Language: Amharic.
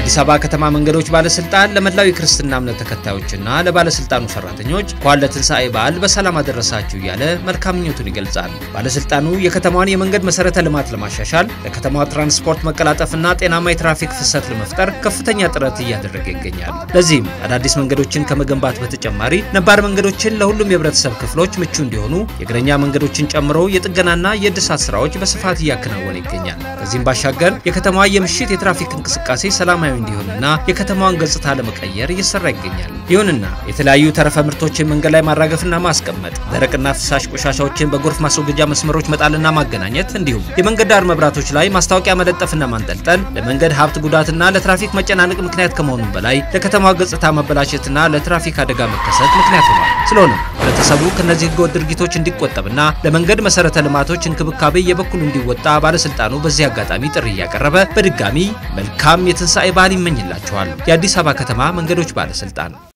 የአዲስ አበባ ከተማ መንገዶች ባለስልጣን ለመላው የክርስትና እምነት ተከታዮችና ለባለስልጣኑ ሰራተኞች እንኳን ለትንሣኤ በዓል በሰላም አደረሳችሁ እያለ መልካም ምኞቱን ይገልጻል። ባለስልጣኑ የከተማዋን የመንገድ መሰረተ ልማት ለማሻሻል ለከተማዋ ትራንስፖርት መቀላጠፍና ጤናማ የትራፊክ ፍሰት ለመፍጠር ከፍተኛ ጥረት እያደረገ ይገኛል። ለዚህም አዳዲስ መንገዶችን ከመገንባት በተጨማሪ ነባር መንገዶችን ለሁሉም የህብረተሰብ ክፍሎች ምቹ እንዲሆኑ የእግረኛ መንገዶችን ጨምሮ የጥገናና የእድሳት ስራዎች በስፋት እያከናወነ ይገኛል። ከዚህም ባሻገር የከተማዋ የምሽት የትራፊክ እንቅስቃሴ ሰላማዊ እንዲሆንና የከተማዋን ገጽታ ለመቀየር እየሰራ ይገኛል። ይሁንና የተለያዩ ተረፈ ምርቶችን መንገድ ላይ ማራገፍና ማስቀመጥ፣ ደረቅና ፍሳሽ ቆሻሻዎችን በጎርፍ ማስወገጃ መስመሮች መጣልና ማገናኘት እንዲሁም የመንገድ ዳር መብራቶች ላይ ማስታወቂያ መለጠፍና ማንጠልጠል ለመንገድ ሀብት ጉዳትና ለትራፊክ መጨናነቅ ምክንያት ከመሆኑም በላይ ለከተማዋ ገጽታ መበላሸትና ለትራፊክ አደጋ መከሰት ምክንያት ሆኗል። ስለሆነም ህብረተሰቡ ከእነዚህ ህገወጥ ድርጊቶች እንዲቆጠብና ለመንገድ መሰረተ ልማቶች እንክብካቤ የበኩሉ እንዲወጣ ባለስልጣኑ በዚህ አጋጣሚ ጥሪ እያቀረበ በድጋሚ መልካም የትንሣኤ በዓል ይመኝላቸዋል። የአዲስ አበባ ከተማ መንገዶች ባለስልጣን